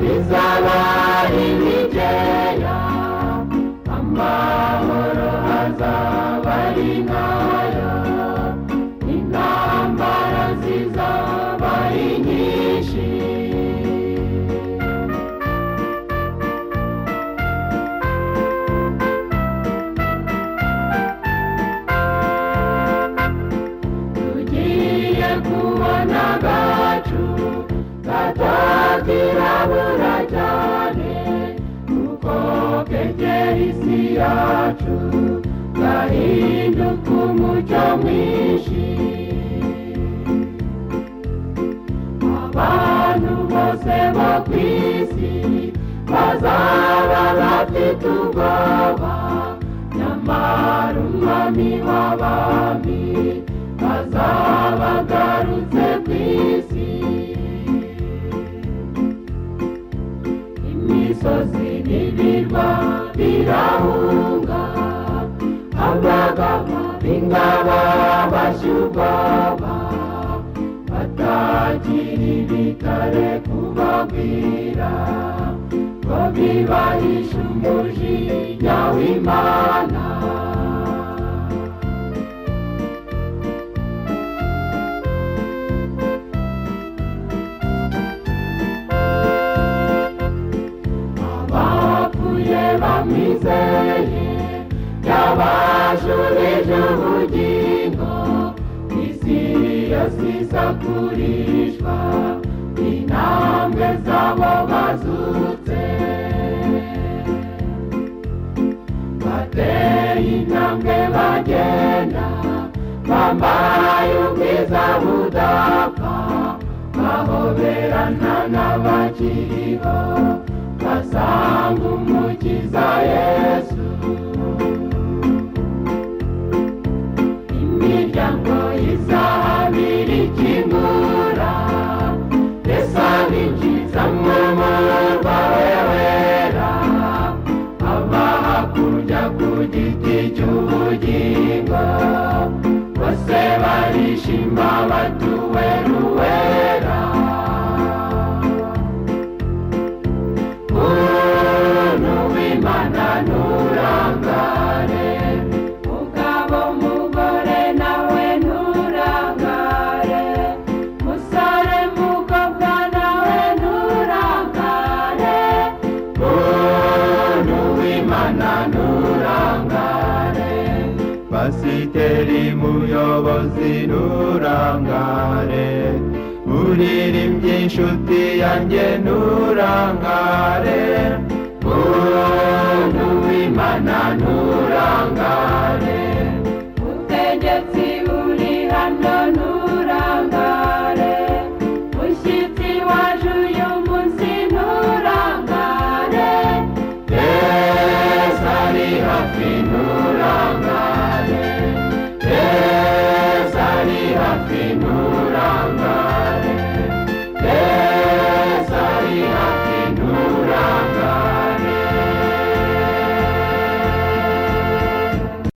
bizaba ibikeya amahoro azaba ari nkayo intambara zizaba ari nyinshi tugiye kubona agacu katakirabura cyane kuko kegera isi yacu gahinduka umucyo mwinshi abantu bose bo ku isi bazaba bafite ubwoba nyamara umwami w'abami azaba agarutse ku isi imisozi n'ibirwa birahunga abagabo b'ingabo bashya ubwoba batagira ibitare kubabwira ko bibahisha umujinya w'imana abapfuye bamwizeye yabashurije ubugingo isi yose isakurishwa intambwe z'abo bazutse bateye intambwe bagenda bambaye ubwiza budapfa bahoberana n'abakiriho basanga umukiza yesu imiryango izahabira ikingura mbese binjiza mu murwa we wera aba hakurya ku giti cy'ubugingo bose barishima batuwe ruwera muntu w'imana nturangare mugabo mugore nawe nturangare musore mukobwa nawe nturangare muntu w'imana nturangare pasiteri muyobozi nturangare uririmbye inshuti yanjye nturangare muntu w'imana nturangare